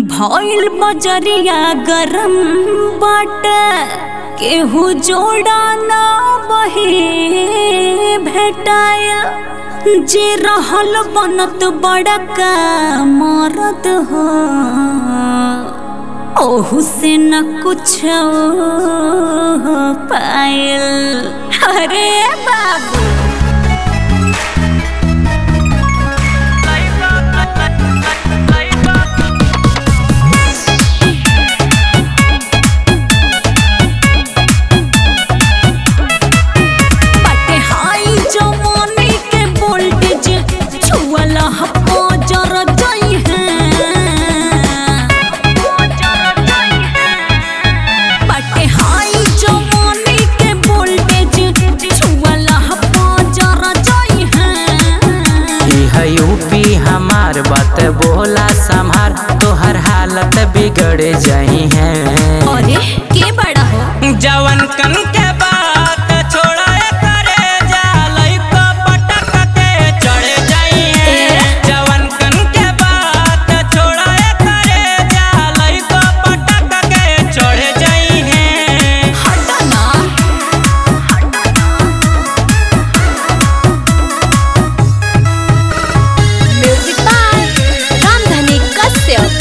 भइल बजरिया गरम बाटे केहू जोड़ा ना बही भेटाया जे रहल बनत बड़का मरद हो ओहू से न कुछ पायल अरे बाबू बाटे हाई जवानी के वोल्टेज छुअला हप्पो जर जाई है बाटे हाई जवानी के वोल्टेज छुअला हप्पो जर जाई है ई है यूपी हमार बात बोला संभार तोहर हालत बिगड़ जाई है अरे के बड़ा हो जवन कन के बात छोड़ा करे जालई को पटक के चढ़ जाई है जवन कन के बात छोड़ा करे जालई को पटक के चढ़ जाई है हटा ना म्यूजिक बाय रामधनी कश्यप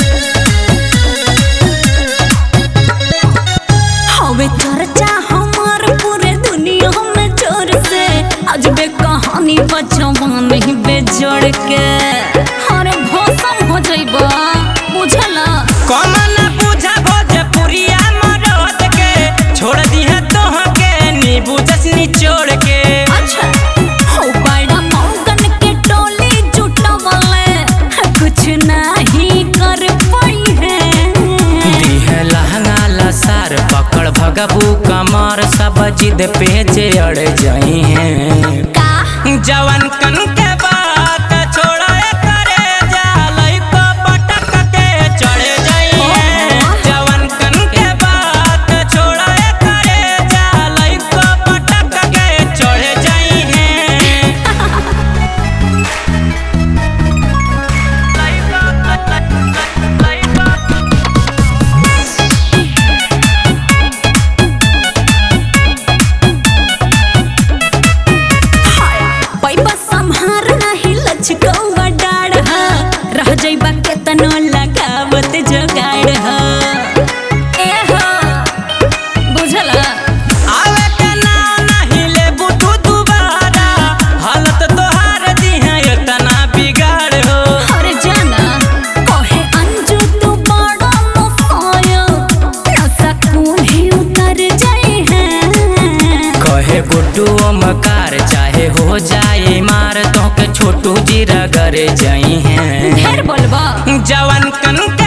हवे चर्चा हमार पूरे दुनिया में जोर से अजबे कहानी बचवान ही बेजोड़ के अरे भौसम हो जाइबा बुझला कमन बुझा भोजपुरिया मरद के छोड़ दिया तोह के नींबू जसनी छोड़ के अच्छा हो बड़ा मौगन के टोली जुटवले कुछ नहीं कर पाई है दीह लहंगा लसार पकड़ भगबू कमर सब जिद पे जे अड़ जाई हैं का जवन कन के बात छोड़ा करे जालई को पटक के चढ़ जाई हैं जवन कन के बात छोड़ा करे जालई को पटक के चढ़ जाई हैं पैबा संहार नहीं लचकौवा डाढ़ रह जइबा केतनो लगावत जोगाड़ ह ए हो बुझला आवे के नाम नहीं लेबू तू दुबारा हालत तोहार दी है इतना बिगाड़ हो अरे जाना कहे अंजू तू बड़ा मसाया नशा ही उतर जाए हैं कहे गुड्डू मकार चाहे हो जाए मार तो के छोटू जी रगड़ जाई हैं ढेर बोलबा जवन कन के